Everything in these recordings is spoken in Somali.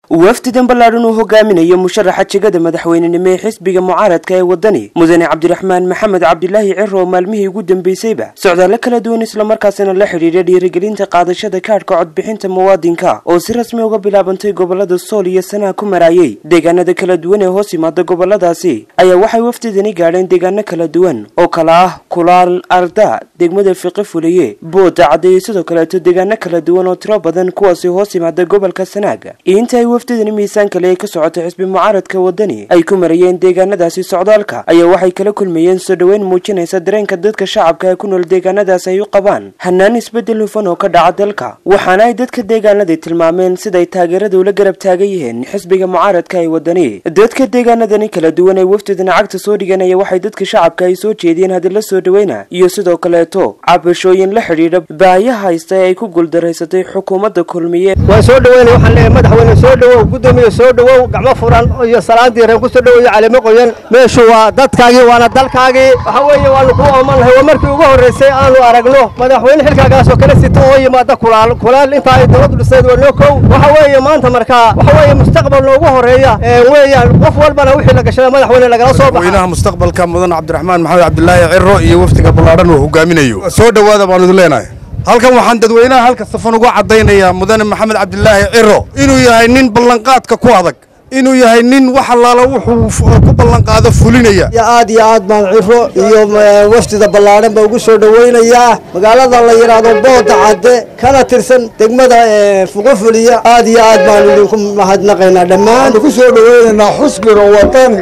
wafdidan ballaadhan uu hogaaminayo musharaxa jegada madaxweynenimo ee xisbiga mucaaradka ee waddani mudane cabdiraxmaan maxamed cabdilaahi ciro oo maalmihii ugu dambeysayba socdaallo kala duwan islamarkaasina la xidhiidha dhiirigelinta qaadashada kaadhka codbixinta muwaadinka oo si rasmi uga bilaabantay gobolada sool iyo sanaha ku maraayay deegaanada kala duwan ee hoos yimaada goboladaasi ayaa waxay wafdidani gaadheen deegaano kala duwan oo kala ah kulaal arda degmada fiqi fuliye booda caddeeyo sidoo kaleeto deegaano kala duwan oo tiro badan kuwaasi hoos yimaada gobolka sanaaga inta ay wafdidani miisaan kale ee ka socotay xisbi mucaaradka waddani ay ku marayeen deegaanadaasi socdaalka ayaa waxay kala kulmayeen soo dhoweyn muujinaysa dareenka dadka shacabka ee ku nool deegaanadaas ay u qabaan hanaan isbeddel hufan oo ka dhaca dalka waxaana ay dadka deegaanadii tilmaameen siday taageerada ula garab taagan yihiin xisbiga mucaaradka ee waddani dadka deegaanadani kala duwan ee wafdidani cagta soo dhiganaya waxay dadka shacabka ay soo jeediyeen hadalla soo dhoweyna iyo sidoo kaleeto cabashooyin la xidhiidha baahiyaha haysta ee ay ku guuldaraysatay xukuumadda kulmiye waan soo dhaweyna waxaan leeyahay madaxweyne soo dhowow guddoomiye soo dhowow gacmo furan iyo salaandii reen ku soo dhoweeyo calimo qoyan meeshu waa dadkaagii waana dalkaagii waxa weeye waanu kuu oomannahay waa markii ugu horraysay aanu aragno madaxweyne xilkaagaasoo kala sita oo yimaada kulaal kulaal intaa ay dowladdu dhisayd waa noo kow waxa weeye maanta markaa waxa weeye mustaqbal noogu horreeya weeyaan qof walbana wixii la gashada madaxweyne lagala soo baxa madaxweynaha mustaqbalka mudan cabdiraxmaan maxamed cabdilaahi ciro iyo wafdiga ballaadhan uu hogaaminayo soo dhowaada baanu idin leenahay halkan waxaan dadweynaha halka safan uga caddaynayaa mudane maxamed cabdilaahi ciro inuu yahay nin ballanqaadka ku adag inuu yahay nin wax allaala wuxuu ku ballanqaado fulinaya aad iyo aad baan ciro iyo wafdida ballaadhan ba ugu soo dhowaynayaa magaalada la yidhaahdo booda cadde kana tirsan degmada fuqufuliya aad iyo aad baanu idinku mahadnaqaynaa dhammaan ku soo dhowaynaynaa xusbiga wadani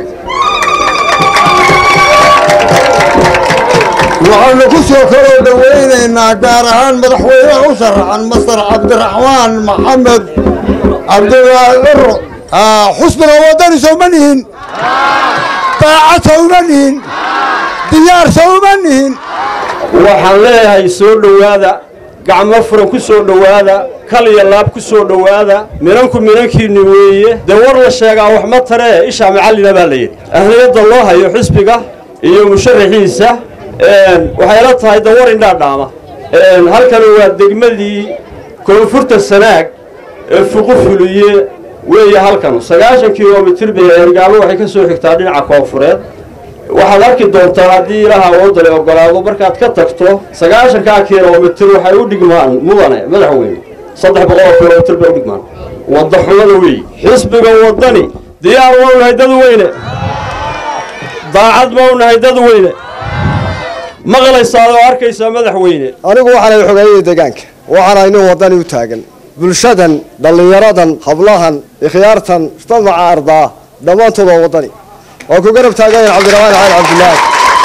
waxaanu ku soo kaloo dhowaynaynaa gaar ahaan madaxweynaha u sharaxan masar cabdiraxmaan maxamed cabdilaahi ciro xusbiga wadani sowma nihin daacad sowma nihin diyaar sowma nihin waxaan leeyahay soo dhowaada gacmo furan ku soo dhowaada kal iyo laab ku soo dhowaada minanku minankiinni weeye dee war la sheegaa wax ma taree ishaa macallina baa la yidhi ahliyadda loo hayo xisbiga iyo musharaxiisa waxay la tahay dawar indhaa dhaama halkani waa degmadii koonfurta sanaag ee fuqu fuliye weeye halkan sagaashan kilomitir bay ergaalo waxay ka soo xigtaa dhinaca koonfureed waxaad arki doontaa haddii ilaaha oodale ogolaado markaad ka tagto sagaashankaa kilomitir waxay u dhigmaan mudane madaxweyne saddex boqoloo kilomitir bay u dhigmaan wadda xumada weeye xisbiga waddani diyaar mau nahay dad weyne daacad mau nahay dad weyne maqlaysaa oo arkaysaa madaxweyne anigu waxaanay xogeeyey deegaanka waxaana nin waddani u taagan bulshadan dhallinyaradan hablahan ikhyaartan mujtamaca ardaa dhammaantood waa waddani waa ku garab taagayen cabdiraxmaan xaali cabdilaahi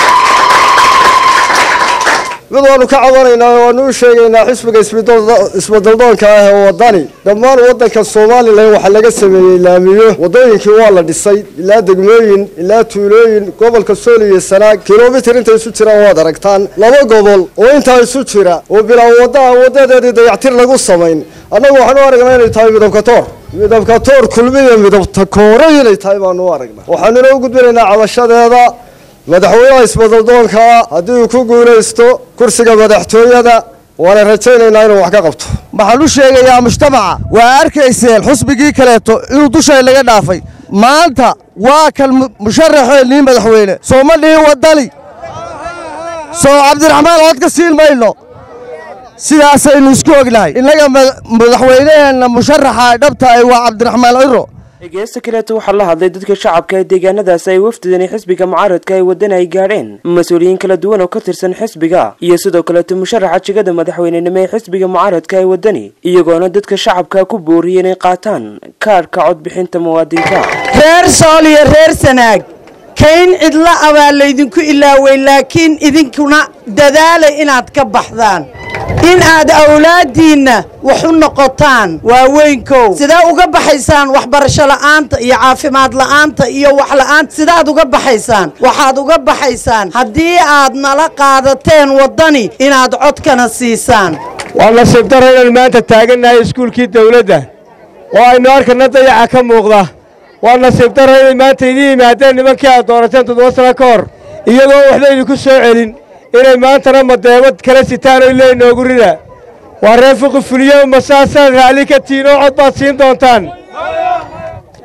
mid waanu ka cabanaynaa oo waanu u sheegaynaa xisbiga isbedaldoonka ah ee waddani dhammaan waddanka somalilan waxaa laga sameeyey laamiyo waddooyinkii waa la dhisay ilaa degmooyin ilaa tuulooyin gobolka sool iyo sanaag kilomitir intay isu jiraan waad aragtaan laba gobol oo intaa isu jira oo bilaa waddaa waddadeedii dayactir lagu samayn annagu waxaan u aragnaa inay tahay midabka toor midabka toor kulmiya midabta koore inay tahay baanu u aragnaa waxaanuna u gudbinaynaa cabashadeeda madaxweynaha isbedaldoonkaa haddii uu ku guulaysto kursiga madaxtooyada waana rajaynaynaa inuu wax ka qabto waxaan u sheegayaa mujtamaca waa arkayseen xusbigii kaleeto inuu dushay laga dhaafay maanta waa kan musharaxeennii madaxweyne soo ma dhihin waddani soo cabdiraxmaan cod ka siin mayno sidaasaynu isku ognahay innaga madaxweyneheenna musharaxa dhabta ay waa cabdiraxmaan ciro geesta kaleeto waxaa la hadlay dadka shacabka ee deegaanadaas ay wafdidani xisbiga mucaaradka ee waddani ay gaadheen mas-uuliyiin kala duwan oo ka tirsan xisbiga iyo sidoo kaleeto musharaxa jegada madaxweynenimo ee xisbiga mucaaradka ee waddani iyagoona dadka shacabka ku booriyay inay qaataan kaadhka codbixinta muwaadinka reer sool iyo reer sanaag kayn cidla abaa laydinku ilaaway laakiin idinkuna dadaalay inaad ka baxdaan in aad awlaaddiinna wax u noqotaan waaweynkow sidee uga baxaysaan waxbarasho la'aanta iyo caafimaad la'aanta iyo wax la'aanta sidaad uga baxaysaan waxaad uga baxaysaan haddii aad nala qaadateen waddani inaad codkana siisaan waa nasiib daro inaan maanta taagannahay iskuulkii dawladda oo aynu arkana dayaca ka muuqda waa nasiib daro inay maanta idiin yimaadeen nimankii aad doorateen toddoba sano ka hor iyagoo waxba idinku soo celin inay maantana madeebad kala sitaan oo illee inoogu rida waa reer fuqi fuliyo masaasaad raalli ka tihiin oo cod baad siin doontaan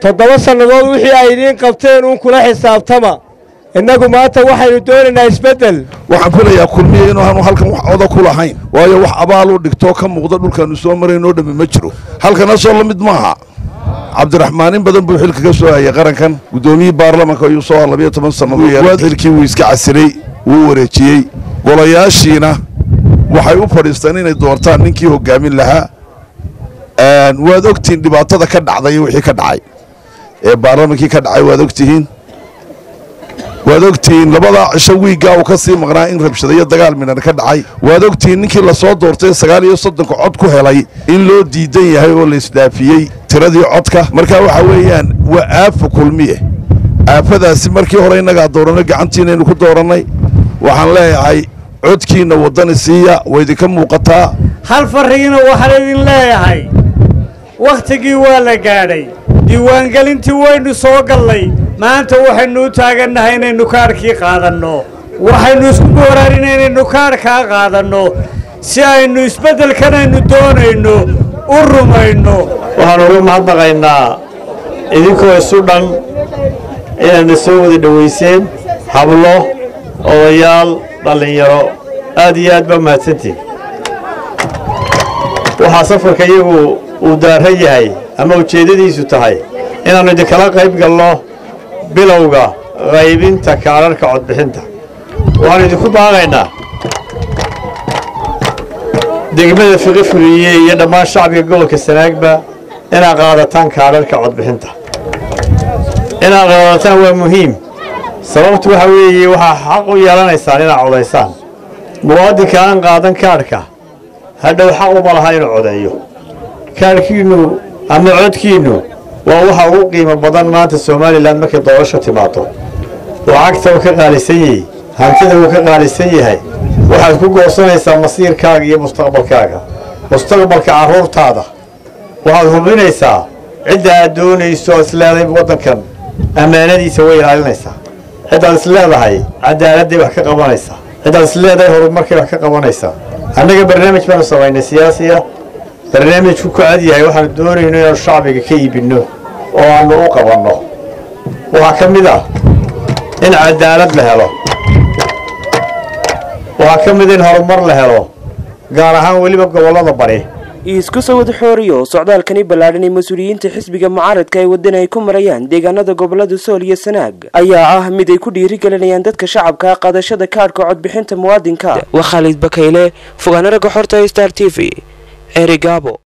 toddoba sannadood wixii ay idiin qabteen uun kula xisaabtama innagu maanta waxaynu doonaynaa isbeddel waxaan filayaa kulmiya inuu aanu halkan wax oda ku lahayn waayo wax abaal u dhigtoo ka muuqda dhulkaannu soo maraynoo dhammi ma jiro halkana soo la mid maaha cabdiraxmaan in badan buu xilka ka soo hayay qarankan guddoomiyii baarlamanka ayuu soo labiyo toban sannadood xilkii wuu iska casilay wuu wareejiyey golayaashiina waxay u fadhiisteen inay doortaan ninkii hoggaamin lahaa waad ogtihiin dhibaatada ka dhacday wixii ka dhacay ee baarlamankii ka dhacay waad ogtihiin waad ogtihiin labadaa cisho wiiggaa uu ka sii maqnaa in rabshadayo dagaal midhan ka dhacay waad ogtihiin ninkii la soo doortay sagaal iyo soddonka cod ku helay in loo diidan yahay oo la isdhaafiyey tiradii codka markaa waxa weeyaan waa aafa kulmiye aafadaasi markii hore innagaa dooranay gacantiinaynu ku doorannay waxaan leeyahay codkiinna waddani siiya waa idinka muuqataa hal farrigiina waxaan idin leeyahay wakhtigii waa la gaadhay diiwaangelintii waynu soo gallay maanta waxaynu u taagannahay inaynu kaadhkii qaadanno waxaynu isku booraarin inaynu kaadhkaa qaadanno si aynu isbeddelkan aynu doonayno u rumayno waxaan uga mahadnaqaynaa idinkoo isu dhan inaadna soo wada dhowayseen hablo odayaal dhallinyaro aad iyo aad baa mahadsantihin waxaa safarka iyagu uu daaran yahay ama ujeeddadiisu tahay inaannu idinkala qayb galno bilowga qaybinta kaadharhka codbixinta waxaannu idinku baaqaynaa degmada fiqi fuliye iyo dhammaan shacbiga gobolka sanaagba inaad qaadataan kaadharhka codbixinta inaad qaadataan waa muhiim sababtu waxa weeye waxaa xaq u yeelanaysaan inaad codaysaan muwaadinka aan qaadan kaadhka hadhow xaq uma laha inuu codeeyo kaadhkiinnu ama codkiinnu waa waxa ugu qiimo badan maanta somalilan markay doorasho timaado lacagta uu ka qaalisan yahay hantida uu ka qaalisan yahay waxaad ku goosanaysaa masiirkaaga iyo mustaqbalkaaga mustaqbalka carruurtaada waxaad hubinaysaa cidda aad doonayso aad isleedahay waddankan ammaanadiisa way ilaalinaysaa ciddaad isleedahay cadaaladday wax ka qabanaysaa ciddaad isleedahay horumarkay wax ka qabanaysaa annaga barnaamij baanu samaynay siyaasiya barnaamijku ku cad yahay waxaanu doonayno inaanu shacbiga ka iibinno oo aannu u qabanno waxaa ka mid ah in cadaalad la helo waxaa ka mid in horumar la helo gaar ahaan weliba gobollada bari isku soo wada xooriyo socdaalkani ballaadhan ee mas-uuliyiinta xisbiga mucaaradka ee waddan ay ku marayaan deegaanada gobollada sool iyo sanaag ayaa ah mid ay ku dhiirigelinayaan dadka shacabka qaadashada kaadhka codbixinta muwaadinka waa khaalid bakayle fogaana ragga xorta star t v erigaabo